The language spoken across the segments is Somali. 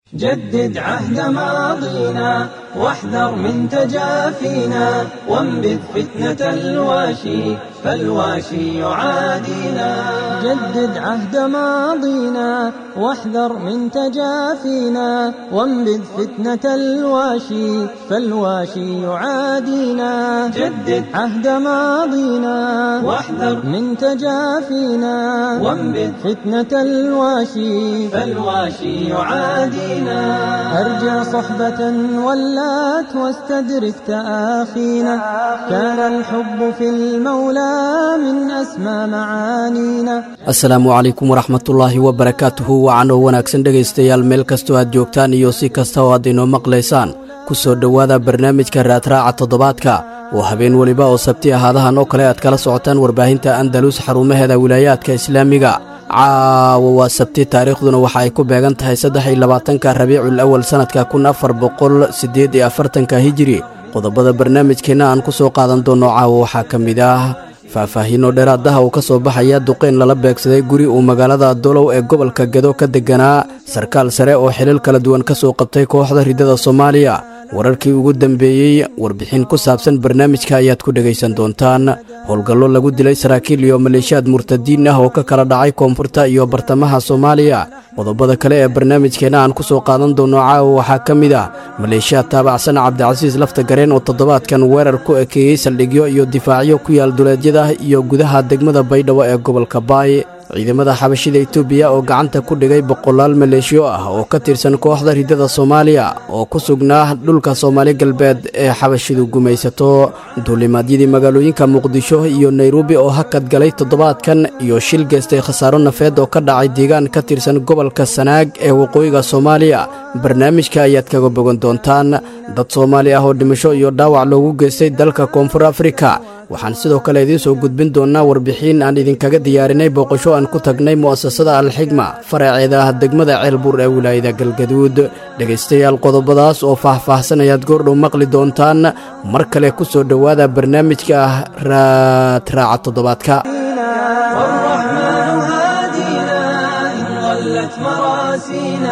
جدد عهد ماضينا واحذر من تجافينا وانبذ فتنة الواشي فالواشي يعادينا جدد عهد ماضينا واحذر من تجافينا وانبذ فتنة الواشي فالواشي يعادينا جدد عهد ماضينا واحذر من تجافينا وانبذ فتنة الواشي فالواشي يعادينا أرجع صحبة ولات واستدرك تآخينا كان الحب في المولى من أسمى معانينا asalaamu calaykum waraxmatullaahi wabarakaatuhu wacanoo wanaagsan dhegaystayaal meel kastoo aad joogtaan iyo si kasta oo aad inoo maqlaysaan ku soo dhowaada barnaamijka raadraaca toddobaadka oo habeen weliba oo sabti ahaadahan oo kale aad kala socotaan warbaahinta andalus xarumaheeda wilaayaadka islaamiga caawa waa sabti taariikhduna waxa ay ku beegan tahay saddex iyo labaatanka rabiicul awal sannadka kun afar boqol siddeed iyo afartanka hijiri qodobada barnaamijkeenna aan ku soo qaadan doonno caawa waxaa ka mid ah faahfaahiino dheeraadaha uu ka soo baxaya duqeyn lala beegsaday guri uu magaalada dolow ee gobolka gedo ka degganaa sarkaal sare oo xilal kala duwan ka soo qabtay kooxda riddada soomaaliya wararkii ugu dambeeyey warbixin ku saabsan barnaamijka ayaad ku dhegaysan doontaan howlgallo lagu dilay saraakiil iyo maleeshiyaad murtadiin ah oo ka kala dhacay koonfurta iyo bartamaha soomaaliya qodobada kale ee barnaamijkeenna aan ku soo qaadan doonno caawa waxaa ka mid ah maleeshiyaad taabacsan cabdicasiis lafta gareen oo toddobaadkan weerar ku ekeeyey saldhigyo iyo difaacyo ku yaal duleedyada iyo gudaha degmada baydhabo ee gobolka baay ciidamada xabashida etoobiya oo gacanta ku dhigay boqolaal maleeshiyo ah oo ka tirsan kooxda riddada soomaaliya oo ku sugnaa dhulka soomaali galbeed ee xabashidu gumaysato duulimaadyadii magaalooyinka muqdisho iyo nairobi oo hakad galay toddobaadkan iyo shil geystay khasaaro nafeed oo ka dhacay deegaan ka tirsan gobolka sanaag ee waqooyiga soomaaliya barnaamijka ayaad kaga bogan doontaan dad soomaali ah oo dhimasho iyo dhaawac loogu geystay dalka koonfur afrika waxaan sidoo kale idiin soo gudbin doonnaa warbixin aan idinkaga diyaarinay booqasho aan ku tagnay mu'asasada alxigma faraceeda ah degmada ceelbuur ee wilaayada galgaduud dhegaystayaal qodobadaas oo faah-faahsan ayaad goordhow maqli doontaan mar kale ku soo dhowaada barnaamijka ah raadraaca toddobaadka والرحمن هادينا إن ضلت مراسينا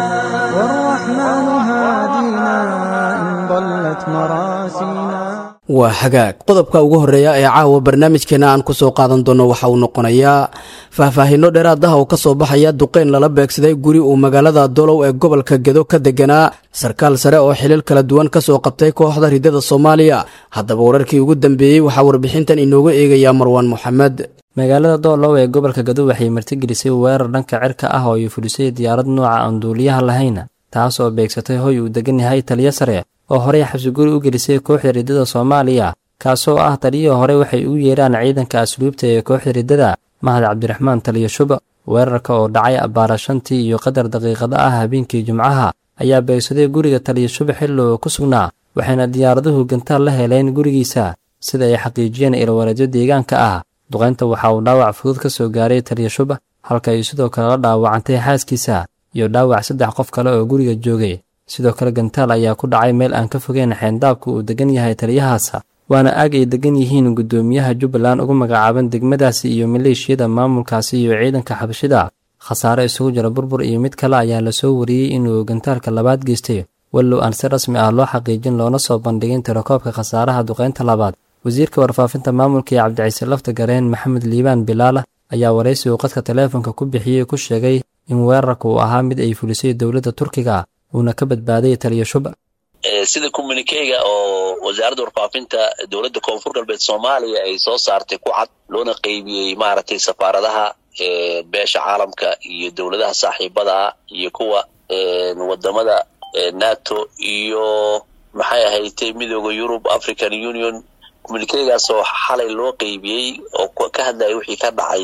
والرحمن هادينا إن ضلت مراسينا waa hagaag qodobka ugu horreeya ee caawa barnaamijkeenna aan ku soo qaadan doonno waxa uu noqonayaa faahfaahinno dheeraadaha oo ka soo baxaya duqeyn lala beegsaday guri uu magaalada dolow ee gobolka gedo ka degganaa sarkaal sare oo xilil kala duwan ka soo qabtay kooxda riddada soomaaliya haddaba wararkii ugu dambeeyey waxaa warbixintan inooga eegayaa marwaan moxamed magaalada doolow ee gobolka gado waxay martigelisay weerar dhanka cirka ah oo ay fulisay diyaarad nooca aan duuliyaha lahayn taas oo beegsatay hoy uu degan yahay taliyo sare oo horey xabsiguri u gelisay kooxda riddada soomaaliya kaasoo ah taliyihii hore waxay ugu yeeraan ciidanka asluubta ee kooxda riddada mahad cabdiraxmaan taliyo shub weerarka oo dhacay abbaara shantii iyo qadar daqiiqada ah habeenkii jimcaha ayaa beegsaday guriga taliyo shub xilli oo ku sugnaa waxayna diyaaraduhu gantaal la heleen gurigiisa sida ay xaqiijiyeen ilwareedyo deegaanka ah duqaynta waxa uu dhaawac fudud ka soo gaaray taliyo shub halka ay sidoo kale la dhaawacantay xaaskiisa iyo dhaawac saddex qof kale oo guriga joogay sidoo kale gantaal ayaa ku dhacay meel aan ka fogeyn xeendaabka uu degan yahay taliyahaas waana aag ay degan yihiin guddoomiyaha jubbaland ugu magacaaban degmadaasi iyo maleeshiyada maamulkaasi iyo ciidanka xabashida khasaare isugu jira burbur iyo mid kale ayaa lasoo wariyey inuu gantaalka labaad geystay wallow aan si rasmi ah loo xaqiijin loona soo bandhigin tirakoobka khasaaraha duqaynta labaad wasiirka warfaafinta maamulka ee cabdiciise lafta gareen maxamed liibaan bilaala ayaa waraysi uu qadka taleefonka ku bixiyey ku sheegay in weerarka uu ahaa mid ay fulisay dowladda turkiga uuna ka badbaaday taliyo shub sida communikeyga oo wasaaradda warfaafinta dowladda koonfur galbeed soomaaliya ay soo saartay ku cad loona qeybiyey maaragtay safaaradaha beesha caalamka iyo dowladaha saaxiibada iyo kuwa wadamada nato iyo maxay ahaytay midooda yurub african union communikeygaas oo xalay loo qeybiyey oo ka hadlaya wixii ka dhacay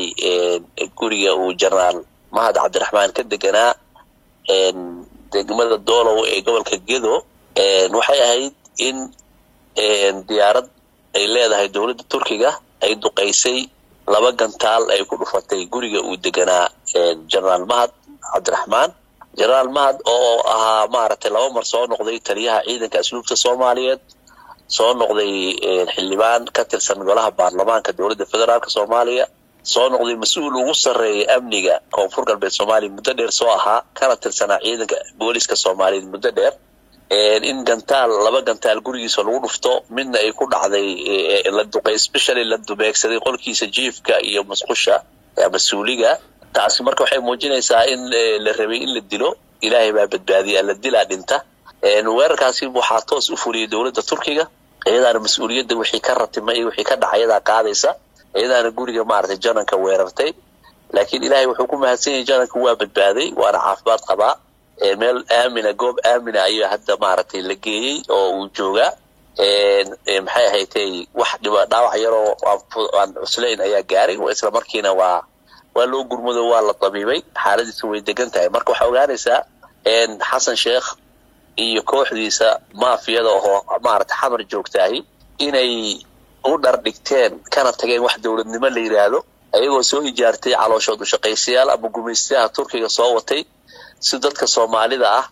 guriga uu jenaraal mahad cabdiraxmaan ka deganaa degmada doolow ee gobolka gedo waxay ahayd in diyaarad ay leedahay dowladda turkiga ay duqaysay laba gantaal ay ku dhufatay guriga uu deganaa jenaraal mahad cabdiraxmaan jenaraal mahad oo ahaa maaragtay laba mar soo noqday taliyaha ciidanka asluubta soomaaliyeed soo noqday xildhibaan ka tirsan golaha baarlamaanka dowladda federaalk soomaaliya soo noqday mas-uul ugu sarreeya amniga koonfur galbeed soomaaliya muddo dheer soo ahaa kana tirsanaa ciidanka booliska soomaaliyeed muddo dheer in gantaal laba gantaal gurigiisa lagu dhufto midna ay ku dhacday la duqay specially la dubeegsaday qolkiisa jiifka iyo masqusha mas-uuliga taasi marka waxay muujinaysaa in la rabay in la dilo ilaahay baa badbaadiya la dilaa dhinta weerarkaasi waxaa toos u fuliyay dowladda turkiga iyadaana mas-uuliyadda wixii ka ratimay iyo wixii ka dhaca iyadaa qaadaysa iyadaana guriga maaragtay jananka weerartay laakiin ilaahay wuxuu ku mahadsan yahay jananka waa badbaaday waana caafimaad qabaa meel aamina goob aamina ayaa hadda maaragtay la geeyey oo uu joogaa maxay ahaydtay wax dhiba dhaawac yaroo aan cuslayn ayaa gaaray isla markiina waa waa loo gurmado waa la dabiibay xaaladiisa way degan tahay marka waxaa ogaanaysaa xasan sheekh iyo kooxdiisa maafiyada oo maaragtay xamar joogtaahi inay u dhardhigteen kana tageen wax dowladnimo la yidhaahdo ayagoo soo ijaartay calooshood ushaqaysayaal ama gumaystayaha turkiga soo watay si dadka soomaalida ah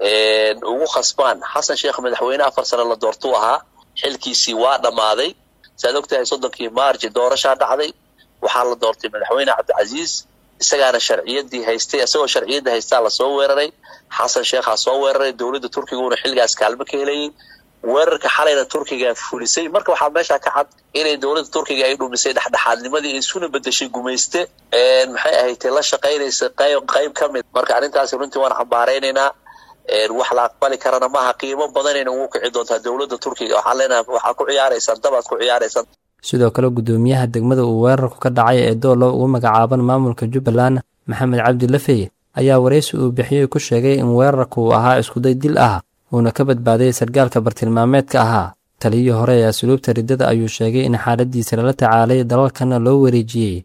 ugu khasbaan xasan sheekh madaxweyne afar sane la doortuu ahaa xilkiisii waa dhammaaday saaad ogtahay soddonkii maarji doorashaa dhacday waxaa la doortay madaxweyne cabdicasiis isagaana sharciyadii haystay isagoo sharciyadda haystaa lasoo weeraray xasan sheekhaa soo weeraray dowladda turkiguna xilligaas kaalmo ka helayay weerarka xalayna turkiga fulisay marka waxaa meesha ka cad inay dowladda turkiga ay dhumisay dhexdhexaadnimadii ay isuna bedeshay gumayste maxay ahayd la shaqaynaysa qayb qayb ka mid marka arrintaasi runtii waan xambaaraynaynaa wax la aqbali karana maaha qiimo badanayna ugu kici doontaa dowladda turkiga waxaan leenahay waxaa ku ciyaaraysaan dabaad ku ciyaaraysaan sidoo kale guddoomiyaha degmada uu weerarku ka dhacay ee doolo ugu magacaaban maamulka jubbaland maxamed cabdi lafeye ayaa waraysi uu bixiyey ku sheegay in weerarku uu ahaa iskuday dil ah uuna ka badbaaday sargaalka bartilmaameedka ahaa taliyii hore ee asluubta riddada ayuu sheegay in xaaladiisa lala tacaalay dalalkana loo wareejiyey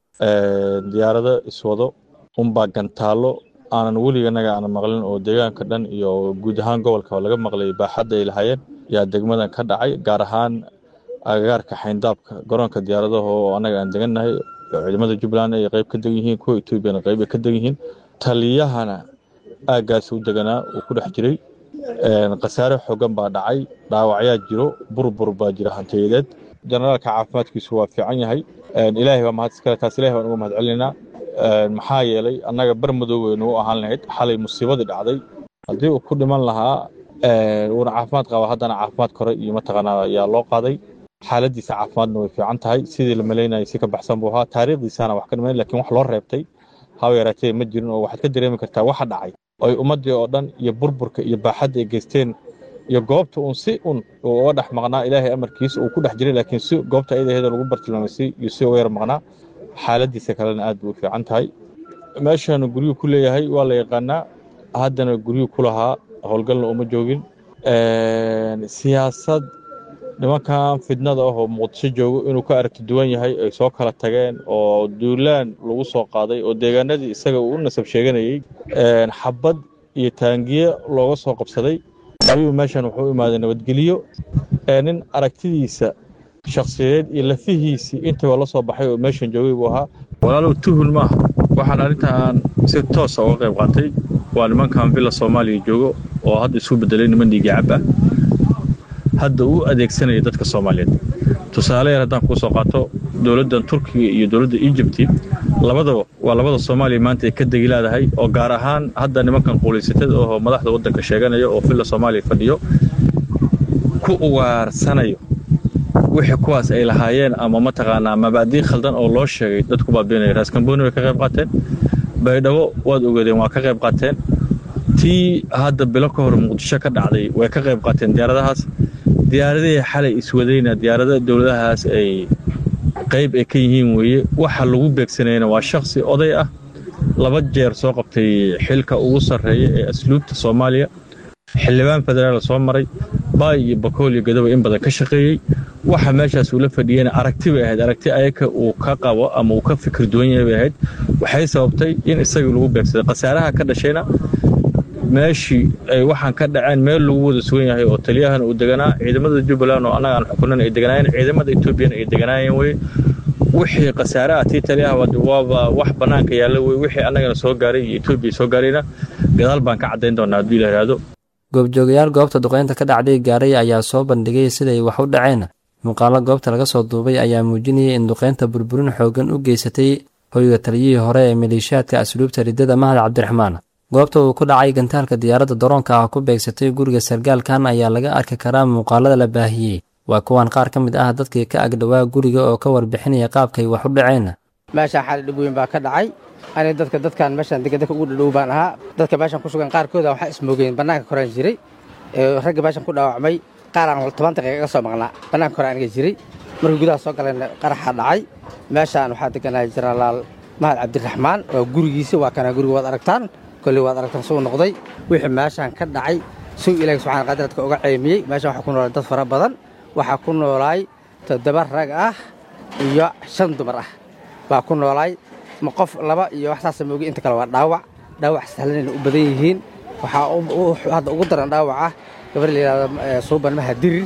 diyaarado iswado unbaa gantaallo aanan weliganaga aanan maqlin oo deegaanka dhan iyo guud ahaan gobolka laga maqlay baaxadda ay lahaayeen yaa degmadan ka dhacay gaar ahaan agagaarka xayndaabka garoonka diyaaradaha oo annaga aan degannahay oo ciidamada jubbaland ay qayb ka degan yihiin kuwa etoobiyana qayb ay ka degan yihiin taliyahana aaggaas u deganaa uu ku dhex jiray khasaare xoogan baa dhacay dhaawacyaa jiro burbur baa jira hantiyadeed generaalka caafimaadkiisu waa fiican yahay ilaahay baa mahad iskale taas ilahay baan uga mahad celinaynaa maxaa yeelay annaga bar madoowe nagu ahaan lahayd xalay musiibadii dhacday haddii uu ku dhiman lahaa uuna caafimaad qaba haddana caafimaad kore iyo mataqaanaa ayaa loo qaaday xaaladiisa caafimaadna way fiican tahay sidii la malaynayay si ka baxsan buu ahaa taariikhdiisana wax ka dhiman lakin wax loo reebtay haba yaraatee ma jirin oo waxaad ka dareemi kartaa waxa dhacay oy ummaddii oo dhan iyo burburka iyo baaxadda ay geysteen iyo goobta uun si un uu uga dhex maqnaa ilaahay amarkiisa uu ku dhex jiray laakiin si goobta ayadaheeda lagu bartilmaamaysay iyo si uga yar maqnaa xaaladiisa kalena aad bay u fiican tahay meeshaanu guryuu ku leeyahay waa la yaqaanaa haddana guryuu ku lahaa howlgalna uma joogin siyaasad nimankan fidnada ah oo muqdisho joogo inuu ka aragti duwan yahay ay soo kala tageen oo duulaan lagu soo qaaday oo deegaanadii isaga uu u nasab sheeganayey xabad iyo taangiye looga soo qabsaday ayuu meeshan wuxuu u imaaday nabadgeliyo nin aragtidiisa shakhsiyadeed iyo lafihiisii intaba la soo baxay oo meeshan joogay buu ahaa walaalow tuhun maaha waxaan arrintan si toosa uga qayb qaatay waa nimankan villa soomaaliya joogo oo hadda isu bedelay niman dhiigi cab ah hadda u adeegsanaya dadka soomaaliyeed tusaale yar haddaan kuu soo qaato dowladdan turkiga iyo dowladda egypti labadaba waa labada soomaaliya maanta ay ka degi leedahay oo gaar ahaan hadda nimankan quulaysatada oo madaxda waddanka sheeganaya oo villa soomaaliya fadhiyo ku ugaarsanayo wixii kuwaas ay lahaayeen ama mataqaanaa mabaadii khaldan oo loo sheegay dadku baabiinaya raaskambooni way ka qayb qaateen baydhabo waad ogeedeen waa ka qayb qaateen tii hadda bilo ka hor muqdisho ka dhacday way ka qayb qaateen diyaaradahaas diyaaradihii xalay iswadayna diyaarada dowladahaas ay qayb ay ka yihiin weeye waxa lagu beegsanayna waa shakhsi oday ah laba jeer soo qabtay xilka ugu sarreeya ee asluubta soomaaliya xildhibaan federaal soo maray baay iyo bakool iyo gadoba in badan ka shaqeeyey waxa meeshaas uula fadhiyeyna aragti bay ahayd aragti ayaka uu ka qabo ama uu ka fikir duwan yahay bay ahayd waxay sababtay in isagii lagu beegsaday khasaaraha ka dhashayna meeshii ay waxaan ka dhaceen meel lagu wada sugan yahay oo taliyahana uu deganaa ciidamada jubbaland oo annaga aan xukunan ay deganaayeen ciidamada etoobiyana ay deganaayeen weye wixii khasaare ah tii taliyaha waaba wax bannaanka yaalla wey wixii annagana soo gaaray iyo etoobiya soo gaarayna gadaal baan ka caddayn doonaa hadduu ila yidhaahdo goobjoogayaal goobta duqeynta ka dhacday gaaray ayaa soo bandhigay siday wax u dhaceen muuqaalo goobta laga soo duubay ayaa muujinayay in duqeynta burburin xooggan u geysatay hoyga taliyihii hore ee maleeshiyaadka asluubta riddada mahad cabdiraxmaan goobta uu ku dhacay gantaalka diyaaradda daroonka ah ku beegsatay guriga sargaalkan ayaa laga arki karaa muuqaalada la baahiyey waa kuwan qaar ka mid ah dadkii ka agdhowaa guriga oo ka warbixinaya qaabkay wax u dhaceen meeshaan xali dhib weyn baa ka dhacay ani dadka dadkan meeshaan degan dadka ugu dhadhow baan ahaa dadka meeshaan ku sugan qaarkooda waxaa ismoogeen bannaanka koraan jiray ragga meeshaan ku dhaawacmay qaar aan toban daqiiqa ka soo maqnaa bannaanka kore aniga jiray markii gudaha soo galeen qaraxa dhacay meeshaan waxaa deganaa jenaraal mahad cabdiraxmaan waa gurigiisa waa kana guriga waad aragtaan kolley waad aragtaan suu noqday wixii meeshaan ka dhacay suu ilaahi subxana qadir dadka uga ceemiyey meeshaan waxaa ku noolay dad fara badan waxaa ku noolaay toddoba rag ah iyo shan dumar ah baa ku noolaay ma qof laba iyo wax saasa moogi inta kale waa dhaawac dhaawac sahlanayna u badan yihiin waxaa hadda ugu daran dhaawac ah gabar la yidhahdo suuban maha dirir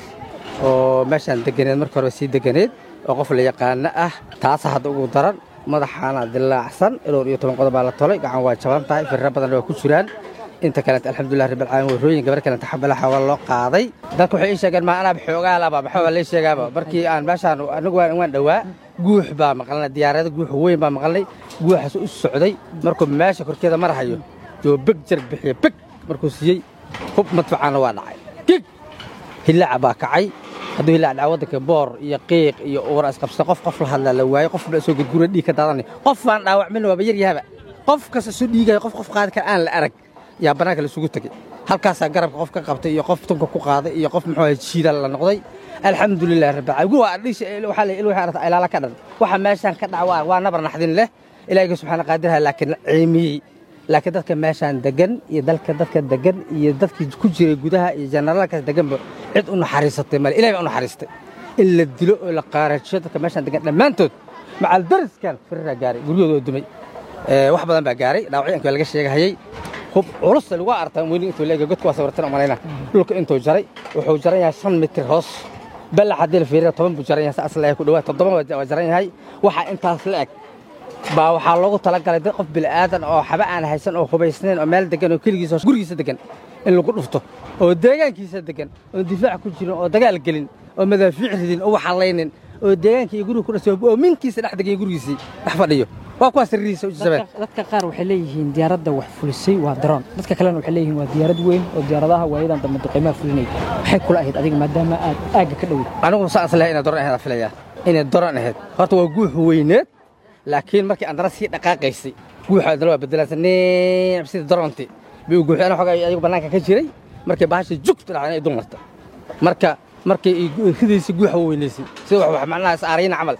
oo meeshaan deganeed marka hore sii deganeed oo qof la yaqaano ah taasa hadda ugu daran madaxaana dilaacsan dhowr iyo toban qodob baa la tolay gacan waa jaban tahay firra badanna waa ku jiraan inta kalenta alxamdulilah rabbil caalamiin warrooyin gabar kalenta xabalaxa waa loo qaaday dadka waxay ii sheegeen maa anaaba xoogaa laba maxaa waa lay sheegaaba markii aan meeshaan anigu waan dhowaa guux baa maqalnay diyaarada guux weyn baa maqalnay guuxaas u socday markuu meesha korkeeda marahayo yoo beg jar bixiya beg markuu siiyey hub madfacaana waa dhacay gig hillaaca baa kacay hadduu hillaac dhaca waddanka boor iyo qiiq iyo uura isqabsada qof qof la hadlaa la waayey qof baa soo gurgura dhiig ka daadanay qof baan dhaawacmin waaba yar yahaba qof kasta soo dhiigaya qof qof qaadi kara aan la arag yaa bannaanka laisugu tegey halkaasaa garabka qof ka qabtay iyo qof tunka ku qaaday iyo qof muxuu jiida la noqday alxamdulilah rabbilcaalamiin ilaala ka dhan waxa meeshaan ka dhaca waa nabar naxdin leh ilaahiyga subxaana qaadirha laakiin ciimiyey laakiin dadka meeshaan degan iyo dalka dadka degan iyo dadkii ku jiray gudaha iyo jenaraalkaas deganba cid u naxariisatay male ilahay baa u naxariistay in la dilo oo la qaarajiyo dadka meeshaan degan dhammaantood macal dariskan firiraa gaaray guryahooda oo dumay wax badan baa gaaray dhaawacyaanka waa laga sheegahayey hub culus lagu artaa weyni intuu leega godka waa sawirtan umalayna dhulka intuu jaray wuxuu jaran yahay shan mitir hoos balax haddii la fiiriya toban buu jaran yahay saas leeyahay ku dhawaad toddoba waa jaran yahay waxaa intaas la eg baa waxaa loogu talagalay dad qof bili'aadan oo xaba aan haysan oo hubaysnayn oo meel degan oo keligiisa gurigiisa degan in lagu dhufto oo deegaankiisa degan oo difaac ku jirin oo dagaal gelin oo madaafiic ridin oo waxallaynin oo deegaanka iyo guriga ku dhasay oo minkiisa dhex degan gurigiisii dhex fadhiyo waa kuwaas sirrihiisa u jabeen dadka qaar waxay leeyihiin diyaaradda wax fulisay waa daroon dadka kalena waxay leeyihiin waa diyaarad weyn oo diyaaradaha waayadan dambe duqaymaha fulinaya maxay kula ahayd adiga maadaama aad aagga ka dhowey anigu saas lehay inay doron ahayd filayaa inay doron ahayd horta waa guux weyneed laakiin markii andara sii dhaqaaqaysay guuxa adala waa bedelansa neem sida daroonti bay u guuxay ana xogaa ayagu bannaanka ka jiray markay bahasha jugta dhacday inay dumarta marka markay ridaysay guuxa weynaysay sida wax macnaha is aarayna camal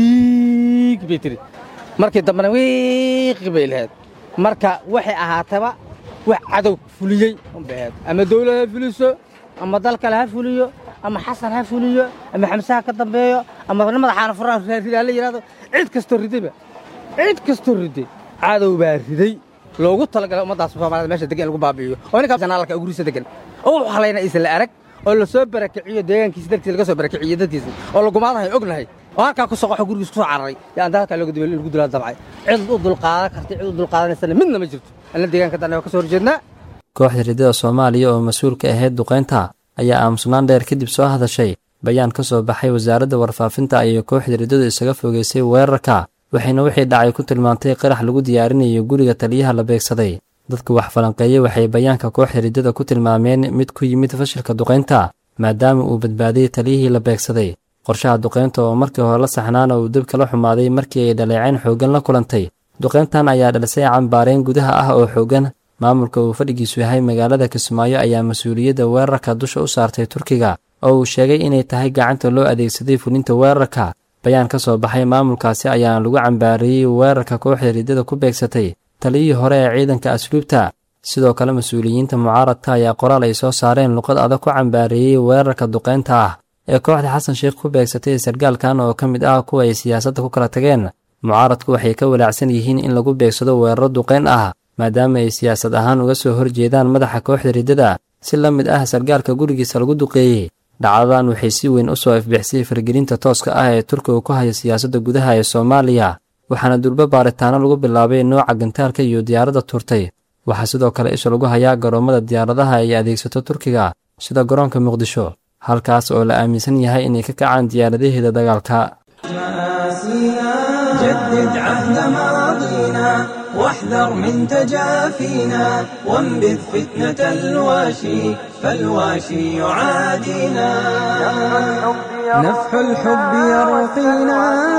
iig bay tiri markii dambena wiiqi bay lahayd marka waxay ahaataba wax cadow fuliyey unbay ahayd ama dawlad ha fuliso ama dal kale ha fuliyo ama xasan ha fuliyo ama xamse ha ka dambeeyo ama madaxaana furaha ridaa la yidhahdo cid kastoo ridayba cid kastoo riday cadow baa riday loogu talagalay ummaddaas soomaalida meesha degan in lagu baabi'iyo oo ninka janaalka gurigiisa degan oo u halayna aysan la arag oo la soo barakiciyo deegaankiisa darkiisa laga soo barakiciyo dadkiisa oo lagumaadahay ognahay oo halkaa ku soqoxo gurigiis ku soo cararay yaa anda halkaa looga dibay lagu dilaa dabcay cid u dulqaadan kartay cid u dulqaadanaysana midna ma jirto anna deegaanka danne waa ka soo horjeednaa kooxda riddada soomaaliya oo mas-uul ka ahayd duqaynta ayaa aamusnaan dheer kadib soo hadashay bayaan ka soo baxay wasaaradda warfaafinta ayay kooxda riddadu isaga fogeysay weerarka waxayna wixii dhacay ku tilmaantay qarax lagu diyaarinayo guriga taliyaha la beegsaday dadka wax falanqeeyey waxay bayaanka kooxda riddada ku tilmaameen mid ku yimid fashilka duqaynta maadaama uu badbaadiyey taliyihii la beegsaday qorshaha duqaynta oo markii hore la saxnaana uu dib kala xumaaday markii ay dhaleecayn xooggan la kulantay duqayntan ayaa dhalisay cambaareen gudaha ah oo xooggan maamulka uu fadhigiisu yahay magaalada kismaayo ayaa mas-uuliyadda weerarka dusha u saartay turkiga oo uu sheegay inay tahay gacanta loo adeegsaday fulinta weerarka bayaan ka soo baxay maamulkaasi ayaana lagu cambaariyey weerarka kooxda riddada ku beegsatay taliyihii hore ee ciidanka asluubta sidoo kale mas-uuliyiinta mucaaradka ayaa qoraal ay soo saareen luqad adag ku cambaareeyey weerarka duqaynta ah ee kooxda xasan sheekh ku beegsatay sargaalkan oo ka mid ah kuwa ay siyaasadda ku kala tageen mucaaradku waxay ka walaacsan yihiin in lagu beegsado weeraro duqayn ah maadaama ay siyaasad ahaan uga soo horjeedaan madaxa kooxda riddada si la mid ah sargaalka gurigiisa lagu duqeeyey dhacdadan waxay si weyn u soo ifbixisay fargelinta tooska ah ee turkiga ku haya siyaasadda gudaha ee soomaaliya waxaana durbo baaritaano lagu bilaabay nooca gantaalka iyo diyaaradda turtay waxaa sidoo kale isha lagu hayaa garoommada diyaaradaha ay adeegsato turkiga sida garoonka muqdisho halkaas oo la aaminsan yahay inay ka kacaan diyaaradaheeda dagaalka مآسينا جدد عهد ماضينا واحذر من تجافينا وانبذ فتنة الواشي فالواشي يعادينا نفح الحب يرقينا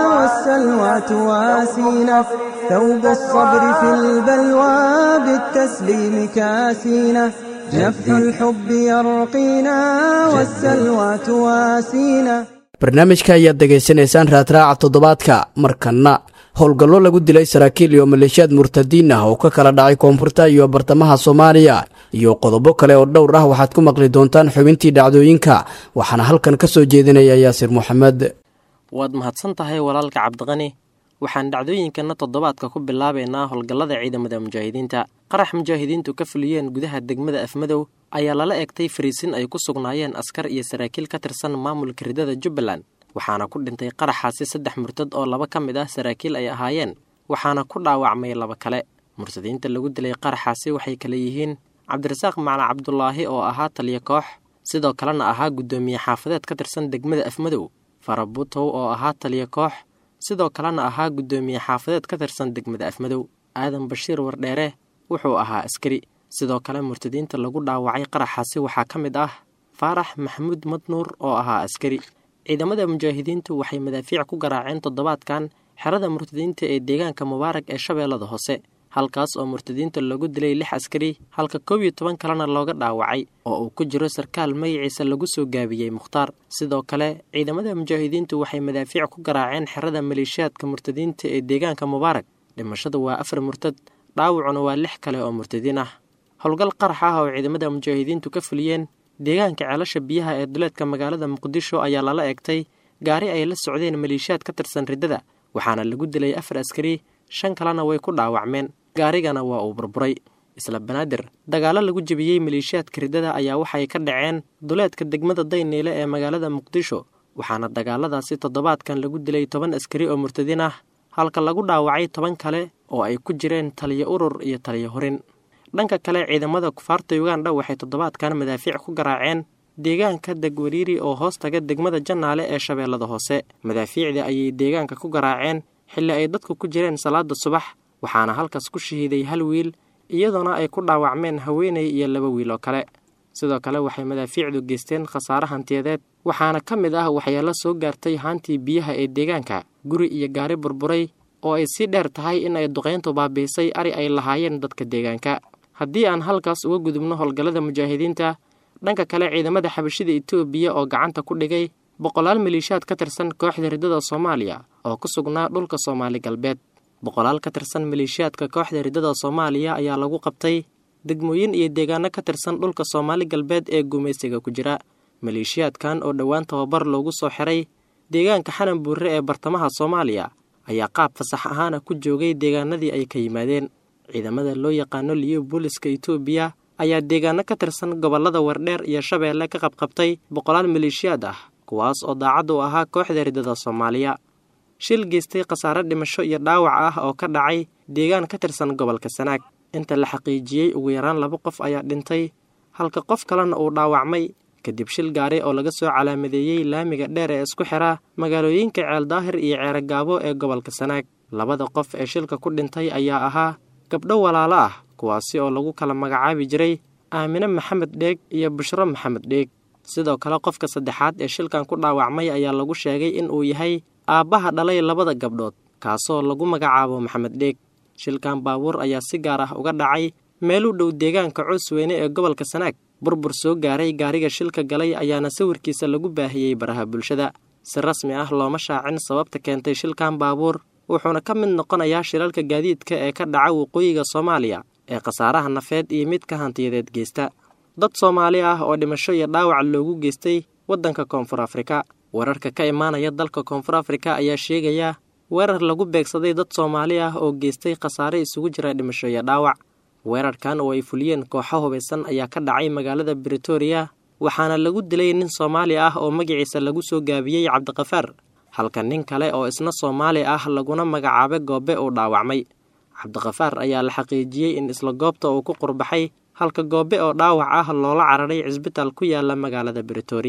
والسلوى تواسينا ثوب الصبر في البلوى بالتسليم كاسينا نفح الحب يرقينا والسلوى تواسينا barnaamijka ayaad degaysanaysaan raadraaca toddobaadka markanna howlgallo lagu dilay saraakiil iyo maleeshiyaad murtadiin ah oo ka kala dhacay koonfurta iyo bartamaha soomaaliya iyo qodobo kale oo dhowr ah waxaad ku maqli doontaan xubintii dhacdooyinka waxaana halkan ka soo jeedinaya yaasir moxamed waad mahadsan tahay walaalka cabdiqani waxaan dhacdooyinkana toddobaadka ku bilaabaynaa howlgallada ciidamada mujaahidiinta qarax mujaahidiintu ka fuliyeen gudaha degmada afmadow ayaa lala egtay fariisin ay ku sugnaayeen askar iyo saraakiil ka tirsan maamulka ridada jubbaland waxaana ku dhintay qaraxaasi saddex murtad oo laba ka mid ah saraakiil ay ahaayeen waxaana ku dhaawacmay laba kale murtadiinta lagu dilay qaraxaasi waxay kale yihiin cabdirasaaq macna cabdulaahi oo ahaa taliya koox sidoo kalena ahaa guddoomiye xaafadeed ka tirsan degmada afmadow farabutow oo ahaa taliya koox sidoo kalena ahaa guddoomiye xaafadeed ka tirsan degmada afmadow aadan bashiir wardheere wuxuu ahaa askari sidoo kale murtadiinta lagu dhaawacay qaraxaasi waxaa ka mid ah faarax maxamuud madnuur oo ahaa askari ciidamada mujaahidiintu waxay madaafiic ku garaaceen toddobaadkan xerada murtadiinta ee deegaanka mubaarag ee shabeellada hoose halkaas oo murtadiinta lagu dilay lix askari halka koob iyo toban kalena looga dhaawacay oo uu ku jiro sarkaal magaciisa lagu soo gaabiyey mukhtaar sidoo kale ciidamada mujaahidiintu waxay madaafiic ku garaaceen xerada maleeshiyaadka murtadiinta ee deegaanka mubaarag dhimashada waa afar murtad dhaawacuna waa lix kale oo murtadiin ah howlgal qarax ah oo ciidamada mujaahidiintu ka fuliyeen deegaanka ceelasha biyaha ee duleedka magaalada muqdisho ayaa lala egtay gaari ay la socdeen maleeshiyaad ka tirsan riddada waxaana lagu dilay afar askari shan kalena way ku dhaawacmeen gaarigana waa uu burburay isla banaadir dagaallo lagu jebiyey maleeshiyaadka riddada ayaa waxay ka dhaceen duleedka degmada dayniile ee magaalada muqdisho waxaana dagaaladaasi toddobaadkan lagu dilay toban askari oo murtadiin ah halka lagu dhaawacay toban kale oo ay ku jireen taliyo urur iyo taliyo horin dhanka kale ciidamada kufaarta uganda waxay toddobaadkan madaafiic ku garaaceen deegaanka degwariiri oo hoos taga degmada jannaale ee shabeellada hoose madaafiicda ayay deegaanka ku garaaceen xilli ay dadku ku jireen salaada subax waxaana halkaas ku shahiiday hal wiil iyadoona ay ku dhaawacmeen haweeney iyo laba wiil oo kale sidoo kale waxay madaafiicdu geysteen khasaare hantiyadeed waxaana ka mid ah waxyaalo soo gaartay haantii biyaha ee deegaanka guri iyo gaari burburay oo ay sii dheer tahay in ay duqayntu baabiisay ari ay lahaayeen dadka deegaanka haddii aan halkaas uga gudubno howlgallada mujaahidiinta dhanka kale ciidamada xabashida etoobiya oo gacanta ku dhigay boqolaal maleeshiyaad ka tirsan kooxda riddada soomaaliya oo ku sugnaa dhulka soomaali galbeed boqolaal ka tirsan maleeshiyaadka kooxda riddada soomaaliya ayaa lagu qabtay degmooyin iyo deegaano ka tirsan dhulka soomaali galbeed ee gumaysiga ku jira maleeshiyaadkan oo dhowaan tababar loogu soo xiray deegaanka xanan buurre ee bartamaha soomaaliya ayaa qaab fasax ahaana ku joogay deegaanadii ay ka yimaadeen ciidamada loo yaqaano liyo booliska etoobiya ayaa deegaano ka tirsan gobollada wardheer iyo shabeelle ka qabqabtay boqolaal maleeshiyaad ah kuwaas oo daacad u ahaa kooxda riddada soomaaliya shil geystay khasaare dhimasho iyo dhaawac ah oo ka dhacay deegaan ka tirsan gobolka sanaag inta la xaqiijiyey ugu yaraan laba qof ayaa dhintay halka qof kalena uu dhaawacmay kadib shil gaari oo laga soo calaamadeeyey laamiga dheer ee isku xira magaalooyinka ceeldaahir iyo ceerogaabo ee gobolka sanaag labada qof ee shilka ku dhintay ayaa ahaa gabdho walaalo ah kuwaasi oo lagu kala magacaabi jiray aamine maxamed dheeg iyo bushro maxamed dheeg sidoo kale qofka saddexaad ee shilkan ku dhaawacmay ayaa lagu sheegay in uu yahay aabbaha dhalay labada gabdhood kaasoo lagu magacaabo maxamed dheeg shilkan baabuur ayaa si gaar ah uga dhacay meel u dhow deegaanka coosweyne ee gobolka sanaag burbur soo gaaray gaariga shilka galay ayaana sawirkiisa lagu baahiyey baraha bulshada si rasmi ah looma shaacin sababta keentay shilkan baabuur wuxuuna ka mid noqonayaa shilalka gaadiidka ee ka dhaca waqooyiga soomaaliya ee khasaaraha nafeed iyo midka hantiyadeed geysta dad soomaali ah oo dhimasho iyo dhaawac loogu geystay waddanka koonfur afrika wararka ka imaanaya dalka koonfur afrika ayaa sheegaya weerar lagu beegsaday dad soomaali ah oo geystay khasaare isugu jira dhimasho iyo dhaawac weerarkan oo ay fuliyeen kooxo hubaysan ayaa ka dhacay magaalada britoria waxaana lagu dilay nin soomaali ah oo magaciisa lagu soo gaabiyey cabdiqafaar halka nin kale oo isna soomaali ah laguna magacaabay goobe uu dhaawacmay cabdiqafaar ayaa la xaqiijiyey in isla goobta uu ku qurbaxay halka goobe oo dhaawac ah loola cararay cisbitaal ku yaala magaalada britoria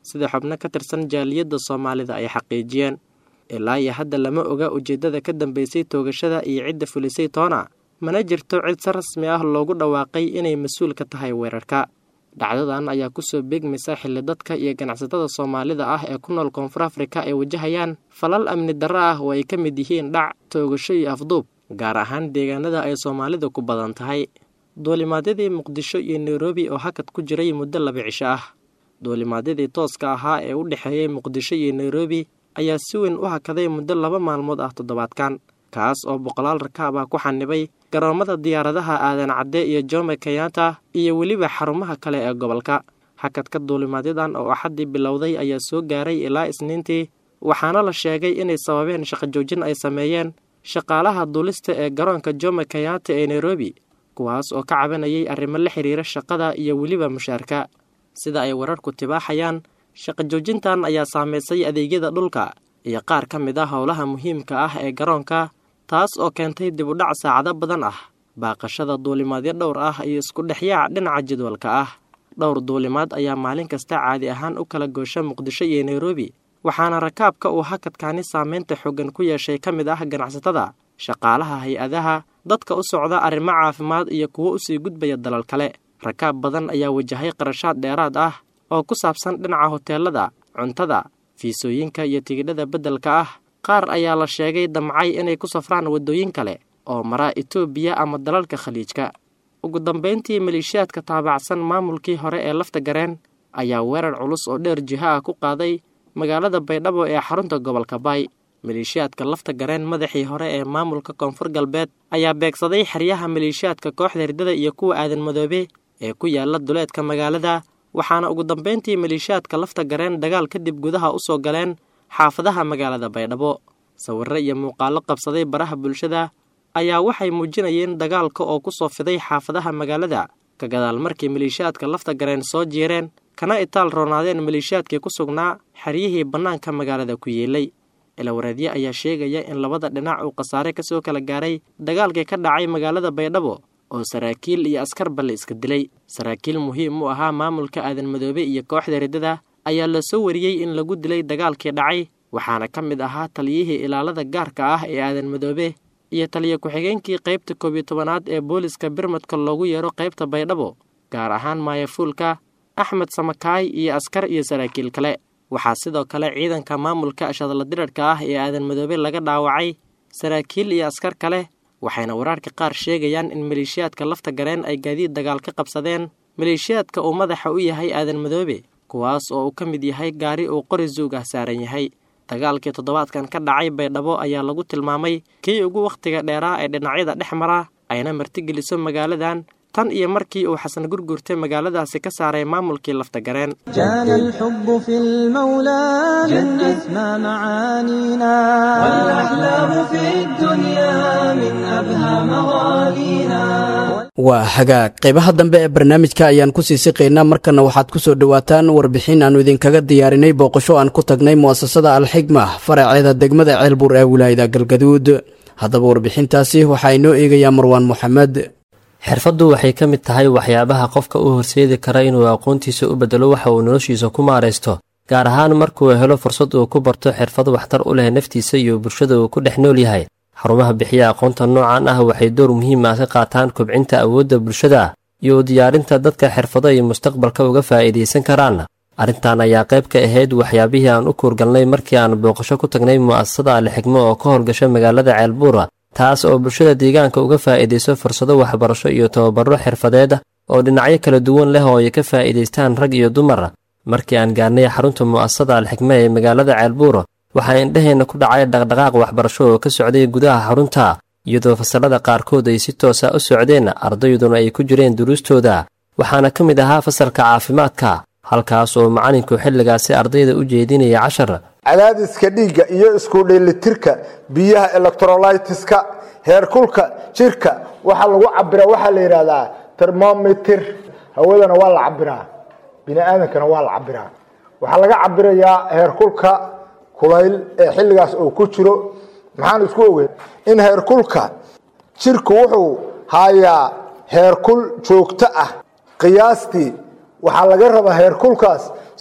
sida xubno ka tirsan jaaliyadda soomaalida ay xaqiijiyeen ilaa iyo hadda lama oga ujeeddada ka dambeysay toogashada iyo cidda fulisay toona mana jirto cid si rasmi ah loogu dhawaaqay inay mas-uul ka tahay weerarka dhacdadan ayaa kusoo beegmaysa xilli dadka iyo ganacsatada soomaalida ah ee ku nool koonfur afrika ay wajahayaan falal amni darro ah oo ay ka mid yihiin dhac toogasho iyo afduub gaar ahaan deegaanada ay soomaalida ku badan tahay duulimaadyadii muqdisho iyo nairobi oo hakad ku jiray muddo laba cisho ah duulimaadyadii tooska ahaa ee u dhexeeyey muqdisho iyo nairobi ayaa si weyn u hakaday muddo laba maalmood ah toddobaadkan kaas oo boqolaal rakaab ah ku xanibay garoomada diyaaradaha aadan cadde iyo jome kenyatta iyo weliba xarumaha kale ee gobolka hakadka duulimaadyadan oo axaddii bilowday ayaa soo gaaray ilaa isniintii waxaana la sheegay inay sababeen shaqo joojin ay sameeyeen shaqaalaha duulista ee garoonka jome kenyatta ee nairobi kuwaas oo ka cabanayay arrimo la xiriira shaqada iyo weliba mushaarka sida ay wararku tibaaxayaan shaqo joojintan ayaa saameysay adeegyada dhulka iyo qaar ka mid ah howlaha muhiimka ah ee garoonka taas oo keentay dib u dhac saacado badan ah baaqashada duulimaadyo dhowr ah iyo isku dhexyaac dhinaca jadwalka ah dhowr duulimaad ayaa maalin kasta caadi ahaan u kala goosha muqdisho iyo nairobi waxaana rakaabka uu hakadkaani saameynta xooggan ku yeeshay ka mid ah ganacsatada shaqaalaha hay-adaha dadka u socda arrimo caafimaad iyo kuwo usii gudbaya dalal kale rakaab badan ayaa wajahay qarashaad dheeraad ah oo ku saabsan dhinaca hoteelada cuntada fiisooyinka iyo tigidhada beddelka ah qaar ayaa la sheegay damcay inay ku safraan waddooyin kale oo maraa etoobiya ama dalalka khaliijka ugu dambayntii maleeshiyaadka taabacsan maamulkii hore ee lafta gareen ayaa weerar culus oo dheer jiho ah ku qaaday magaalada baydhabo ee xarunta gobolka baay maleeshiyaadka lafta gareen madaxii hore ee maamulka koonfur galbeed ayaa beegsaday xeryaha maleeshiyaadka kooxda hirdada iyo kuwa aadan madoobe ee ku yaala duleedka magaalada waxaana ugu dambayntii maleeshiyaadka lafta gareen dagaal kadib gudaha u soo galeen xaafadaha magaalada baydhabo sawirro iyo muuqaallo qabsaday baraha bulshada ayaa waxay muujinayeen dagaalka oo ku soo fiday xaafadaha magaalada ka gadaal markii maleeshiyaadka lafta gareen soo jeereen kana itaal roonaadeen maleeshiyaadkii ku sugnaa xeryihii bannaanka magaalada ku yeelay ilawareedye ayaa sheegaya in labada dhinac uu khasaare kasoo kala gaaray dagaalkii ka dhacay magaalada baydhabo oo saraakiil iyo askarba la iska dilay saraakiil muhiim u ahaa maamulka aadan madoobe iyo kooxda riddada ayaa la soo wariyey in lagu dilay dagaalkii dhacay waxaana ka mid ahaa taliyihii ilaalada gaarka ah ee aadan madoobe iyo taliya ku-xigeenkii qaybta koob iyo tobanaad ee booliska birmadka loogu yeero qaybta baydhabo gaar ahaan maayafuulka axmed samakaay iyo askar iyo saraakiil kale waxaa sidoo kale ciidanka maamulka ashadla dirarhka ah ee aadan madoobe laga dhaawacay saraakiil iyo askar kale waxayna wararka qaar sheegayaan in maleeshiyaadka lafta gareen ay gaadiid dagaal ka qabsadeen maleeshiyaadka uu madaxa u yahay aadan madoobe kuwaas oo uu ka mid yahay gaari uu qori zuug ah saaran yahay dagaalkii toddobaadkan ka dhacay baydhabo ayaa lagu tilmaamay kii ugu wakhtiga dheeraa ee dhinacyada dhex mara ayna martigeliso magaaladan tan iyo markii uu xasan gurgurtay magaaladaasi ka saaray maamulkii lafta gareen كان الحب في المولى من أسمى معانينا والأحلام في الدنيا من أبهى مغانينا waa hagaag qaybaha dambe ee barnaamijka ayaan ku sii siqaynaa markana waxaad ku soo dhowaataan warbixin aannu idinkaga diyaarinay booqasho aan ku tagnay mu'asasada alxigma faraceeda degmada ceelbuur ee wilaayada galgaduud haddaba warbixintaasi waxaa inoo eegayaa marwaan moxamed xirfaddu waxay ka mid tahay waxyaabaha qofka u horseedi kara inuu aqoontiisa u beddelo waxa uu noloshiisa ku maaraysto gaar ahaan markuu helo fursad uu ku barto xirfad waxtar u leh naftiisa iyo bulshada uu ku dhex nool yahay xarumaha bixiya aqoonta noocan ah waxay door muhiim ah ka qaataan kobcinta awoodda bulshada iyo u diyaarinta dadka xirfado ay mustaqbalka uga faa'iidaysan karaan arrintan ayaa qayb ka ahayd waxyaabihii aan u kuurgalnay markii aan booqasho ku tagnay mu'asasada alixigmo oo ka howlgasha magaalada ceelbuura taas oo bulshada deegaanka uga faa'iidayso fursado waxbarasho iyo tababaro xirfadeed oo dhinacyo kala duwan leh oo ay ka faa'iidaystaan rag iyo dumar markii aan gaarnay xarunta mu'asasada alxigme ee magaalada ceelbuur waxaa indhaheenna ku dhacay dhaqdhaqaaq waxbarasho oo ka socday gudaha xarunta iyadoo fasallada qaarkood ay si toosa u socdeen ardayduna ay ku jireen duruustooda waxaana ka mid ahaa fasalka caafimaadka halkaas oo macallinku xilligaasi ardayda u jeedinaya cashar cadaadiska dhiigga iyo isku dheelitirka biyaha electrolytiska heerkulka jirka waxaa lagu cabiraa waxaa la yidhahdaa termometer hawadana waa la cabiraa bini aadankana waa la cabiraa waxaa laga cabirayaa heerkulka kulayl ee xilligaas uu ku jiro maxaan isku ogeyn in heerkulka jirku wuxuu hayaa heerkul joogto ah qiyaastii waxaa laga rabaa heerkulkaas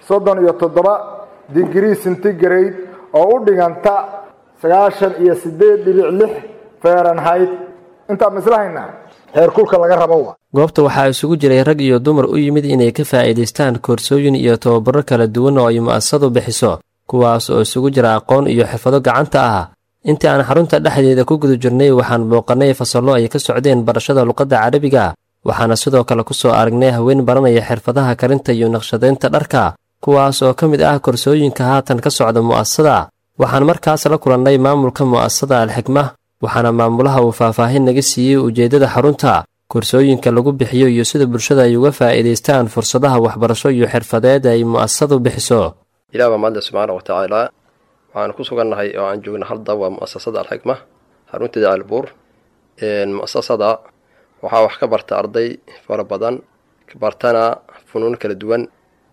soddon iyo toddoba digrii centigrade oo u dhiganta sagaashan iyo siddeed dhibic lix fahrenheit intaa mislahaynaa heerkulka laga rabo wa goobta waxaa isugu jiray rag iyo dumar u yimid inay ka faa'iidaystaan koorsooyin iyo tababaro kala duwan oo ay mu'asasadu bixiso kuwaas oo isugu jira aqoon iyo xirfado gacanta ah intii aan xarunta dhexdeeda ku guda jirnay waxaan booqannay fasallo ay ka socdeen barashada luqadda carabiga waxaana sidoo kale ku soo aragnay haween baranaya xirfadaha karinta iyo naqshadaynta dharka kuwaas oo ka mid ah korsooyinka haatan ka socda mu'asasada waxaan markaas la kulannay maamulka mu'asasada alxikma waxaana maamulaha uu faahfaahin naga siiyey ujeeddada xarunta korsooyinka lagu bixiyo iyo sida bulshada ay uga faa'iidaystaan fursadaha waxbarasho iyo xirfadeed ay mu'asasadu bixiso ilaah baa mahadle subxaana wa tacaala waxaan ku sugannahay oo aan joogna halda waa mu'asasada alxikma xarunteeda albuur mu'asasada waxaa wax ka barta arday fara badan bartana funuun kala duwan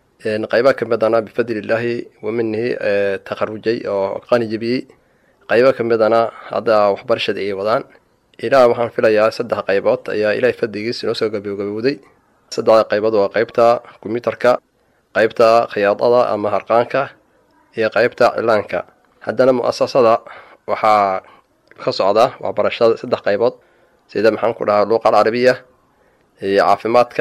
qayba ka midana bifadlillaahi wa minihi takharujay oo qani jebiyey qaybo ka midana hadda waxbarashada ay wadaan ilaah waxaan filayaa saddex qaybood ayaa ilaahay fadligiis inoo soo gabagabowday saddexda qaybood waa qaybta kombyuutarka qaybta khiyaadada ama harqaanka iyo qaybta cilaanka haddana mu'asasada waxaa ka socda waxbarashada saddex qaybood sida maxaan ku dhahaa luuqa alcarabiya iyo caafimaadka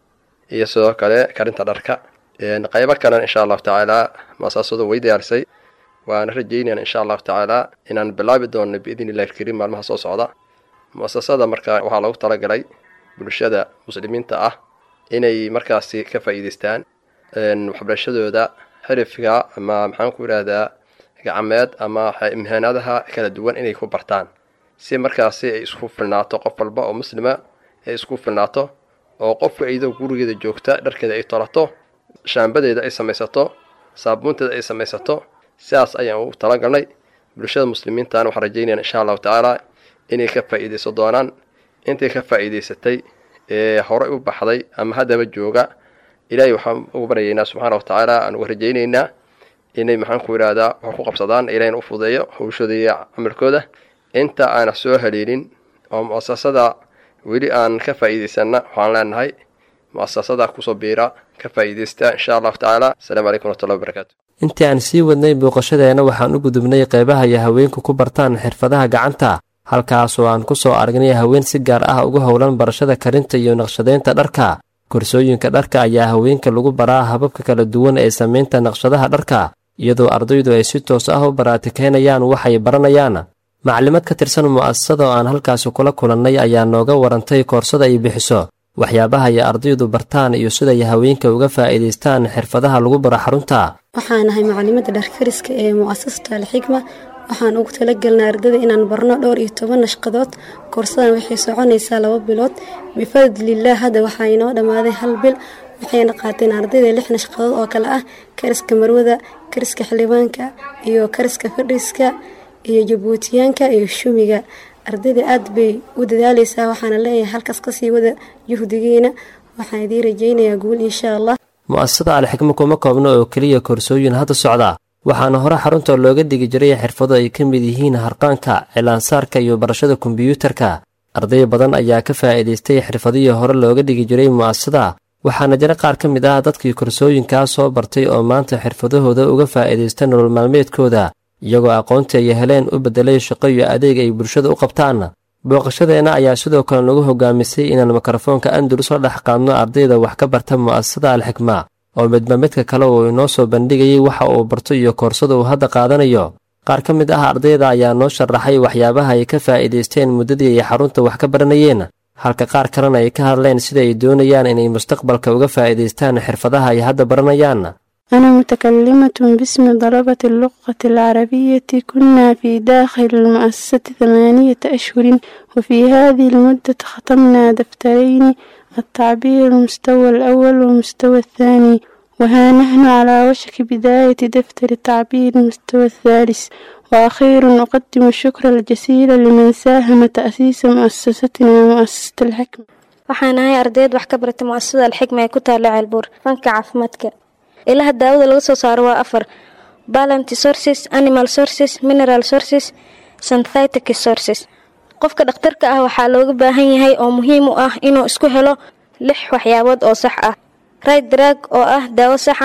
iyo sidoo kale karinta dharka qaybo kalena insha allahu tacaala mu'asasadu way diyaarisay waana rajaynayaan insha allahu tacaala inaan bilaabi doonno biidn illahi alkariim maalmaha soo socda mu'asasada marka waxaa lagu talagalay bulshada muslimiinta ah inay markaasi ka faa'iidaystaan waxbarashadooda xirifka ama maxaan ku idhaahdaa gacmeed ama imhaanaadaha kala duwan inay ku bartaan si markaasi ay isku filnaato qof walba oo muslima ay isku filnaato oo qofka iyadoo gurigeeda joogta dharkeeda ay tolato shaambadeeda ay samaysato saabuunteeda ay samaysato sidaas ayaan ugu talagalnay bulshada muslimiintana waxaan rajaynayaan insha allahu tacaala inay ka faa'iidayso doonaan intay ka faa'iidaysatay ee horey u baxday ama haddaba jooga ilaahay waxaan ugu baryaynaa subxaana wa tacaala aan uga rajaynaynaa inay maxaan ku idhaahdaa wax ku qabsadaan ilahayna u fudeeyo hawshooda iyo camalkooda inta aana soo haleelin oo mu'asasada weli aan ka faa'iidaysanna waxaan leenahay mu'asasada kusoo biira ka faa'iidaysta insha allahu tacaala asalaamu calaykum waraxmatullahi wabarakaatu intii aan sii wadnay booqashadeenna waxaan u gudubnay qaybaha iyo haweenku ku bartaan xirfadaha gacanta halkaasoo aan ku soo aragnay haween si gaar ah ugu howlan barashada karinta iyo naqshadaynta dharka korsooyinka dharka ayaa haweenka lagu baraa hababka kala duwan ee samaynta naqshadaha dharka iyadoo ardaydu ay si toos ah u baraatikaynayaan waxay baranayaan maclimad ka tirsan mu'asasada oo aan halkaasi kula kulannay ayaa nooga warantay koorsada ay bixiso waxyaabaha ay ardaydu bartaan iyo siday haweenka uga faa'iidaystaan xirfadaha lagu baro xarunta waxaan ahay macalimadda dharkariska ee mu'asasata alxikma waxaan ugu talagelnay ardayda inaan barno dhowr iyo toban nashqadood koorsadan waxay soconaysaa laba bilood bifadlillaah hadda waxaa inoo dhammaaday hal bil waxayna qaateen ardayda lix nashqadood oo kale ah kariska marwada kariska xildhibaanka iyo kariska fadhiska iyo jabuutiyaanka iyo shumiga ardayda aad bay u dadaaleysaa waxaana leeyahay halkaas kasii wada juhdigiina waxaan idiin rajaynayaa guul insha allah mu'asasada alxikma kuma koobno oo keliya koorsooyin hadda socda waxaana hore xarunta looga dhigi jiray xirfado ay ka mid yihiin harqaanka cilaansaarka iyo barashada kombiyuutarka arday badan ayaa ka faa'iidaystay xirfadihii hore looga dhigi jiray mu'asasada waxaana jira qaar ka mid ah dadkii korsooyinkaa soo bartay oo maanta xirfadahooda uga faa'iidaysta nolol maalmeedkooda iyagoo aqoontii ay heleen u beddelay shaqo iyo adeeg ay bulshada u qabtaan booqashadeenna ayaa sidoo kale nagu hogaamisay inaan mikrofoonka andalus la dhex qaadno ardayda wax ka barta mu'asasada alxikma oo midba midka kale uu inoo soo bandhigayay waxa uu barto iyo koorsada uu hadda qaadanayo qaar ka mid ah ardayda ayaa noo sharaxay waxyaabaha ay ka faa'iidaysteen muddadii ay xarunta wax ka baranayeen halka qaar kalena ay ka hadleen sida ay doonayaan inay mustaqbalka uga faa'iidaystaan xirfadaha ay hadda baranayaan أنا متكلمة باسم طلبة اللغة العربية كنا في داخل المؤسسة ثمانية أشهر وفي هذه المدة ختمنا دفترين التعبير المستوى الأول والمستوى الثاني وها نحن على وشك بداية دفتر التعبير المستوى الثالث وأخيرا أقدم الشكر الجزيل لمن ساهم تأسيس مؤسستنا مؤسسة الحكمة waxaan ahay ardayd wax ka barata mu'asasada alxikma ee ku taalla ceelbuur fanka caafimaadka ilaha daawada laga soo saaro waa afar balanty sources animal sources mineral sources synthetic sources qofka dhakhtarka ah waxaa looga baahan yahay oo muhiim u ah inuu isku helo lix waxyaabood oo sax ah right drag oo ah daawo sax ah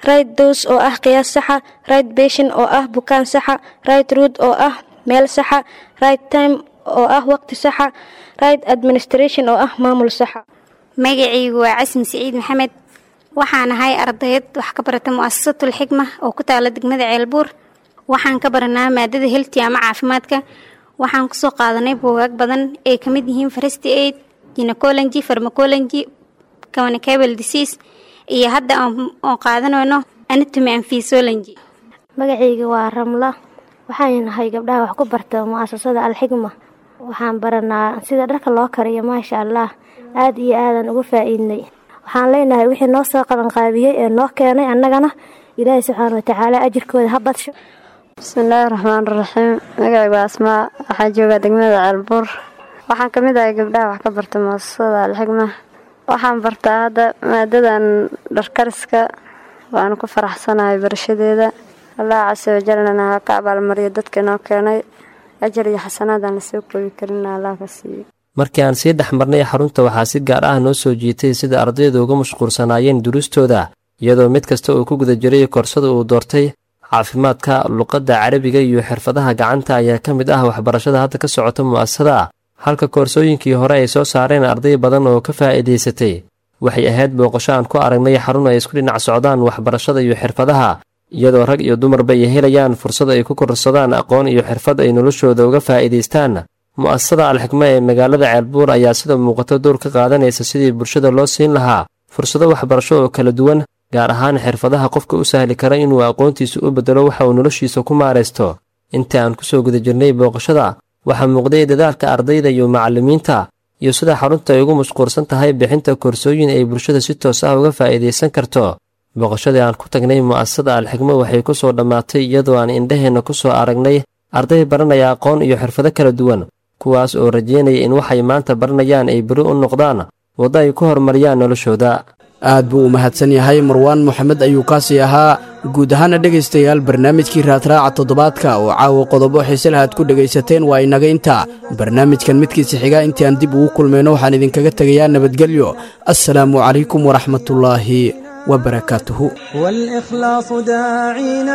right dose oo ah qiyaas saxa right patient oo ah bukaan saxa right route oo ah meel saxa right time oo ah waqti saxa right administration oo ah maamul saxa magacaygu waa casmi siciid maxamed waxaan ahay ardayad wax ka barata mu'asasatul xikma oo ku taala degmada ceelbuur waxaan ka baranaa maadada helti ama caafimaadka waxaan kusoo qaadanay buugaag badan ay ka mid yihiin farasti aid ginecology farmacology communicable disease iyo hadda oon qaadanayno anatomy and physiology magacayga waa ramla waxaan nahay gabdhaha wax ku barta mu'asasada alxikma waxaan baranaa sida dharka loo kariyo maasha allah aad iyo aadan uga faa'iidnay waxaan leenahay wixii noo soo qabanqaabiyey ee noo keenay annagana ilaahay subxaana watacaala ajirkooda ha badsho bismillaahi raxmaan raxiim magacaygu waa asmaa waxaan joogaa degmada ceelbuur waxaan ka mid ahay gabdhaha wax ka barta muasasada alxikma waxaan bartaa hadda maadadan dharkariska waanu ku faraxsanahay barashadeeda allah casa wajalna ha ka abaalmariyo dadka inoo keenay ajar iyo xasanaadaan lasoo koobi karin allah ka siiyo markii aan sii dhex marnay xarunta waxaa si gaar ah noo soo jiitay sida ardaydu uga mashquulsanaayeen duruustooda iyadoo mid kasta uu ku guda jiray koorsada uu doortay caafimaadka luqadda carabiga iyo xirfadaha gacanta ayaa ka mid ah waxbarashada hadda ka socota mu'asasada halka koorsooyinkii hore ay soo saareen arday badan oo ka faa'iidaysatay waxay ahayd booqasho aan ku aragnay xarun ay isku dhinac socdaan waxbarashada iyo xirfadaha iyadoo rag iyo dumarba ay helayaan fursad ay ku kororsadaan aqoon iyo xirfad ay noloshooda uga faa'iidaystaan mu'asasada alxikma ee magaalada ceelbuur ayaa sida muuqato door ka qaadanaysa sidii bulshada loo siin lahaa fursado waxbarasho oo kala duwan gaar ahaan xirfadaha qofka u sahli kara inuu aqoontiisa u beddelo waxa uu noloshiisa ku maaraysto intii aan ku soo guda jirnay booqashada waxaa muuqday dadaalka ardayda iyo macallimiinta iyo sida xarunta ay ugu mashquulsan tahay bixinta koorsooyin ay bulshada si toos ah uga faa'iidaysan karto booqashadii aan ku tagnay mu'asasada alxikmo waxay ku soo dhammaatay iyadoo aan indhaheenna ku soo aragnay arday baranaya aqoon iyo xirfado kala duwan kuwaas oo rajeynaya in waxay maanta baranayaan ay beri u noqdaan waddo ay ku horumariyaan noloshooda aad buu u mahadsan yahay marwaan moxamed ayuu kaasii ahaa guud ahaana dhegaystayaal barnaamijkii raadraaca toddobaadka oo caawa qodobo xiise lahaad ku dhegaysateen waa inaga inta barnaamijkan midkiisa xiga intii aan dib ugu kulmayno waxaan idinkaga tegayaa nabadgelyo assalaamu calaykum waraxmatullaahi وبركاته والإخلاص داعينا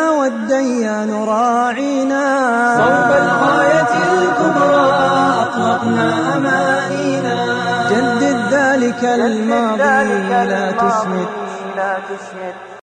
والديان راعينا صوب الغاية الكبرى أطلقنا أمانينا جدد ذلك الماضي لا تسمد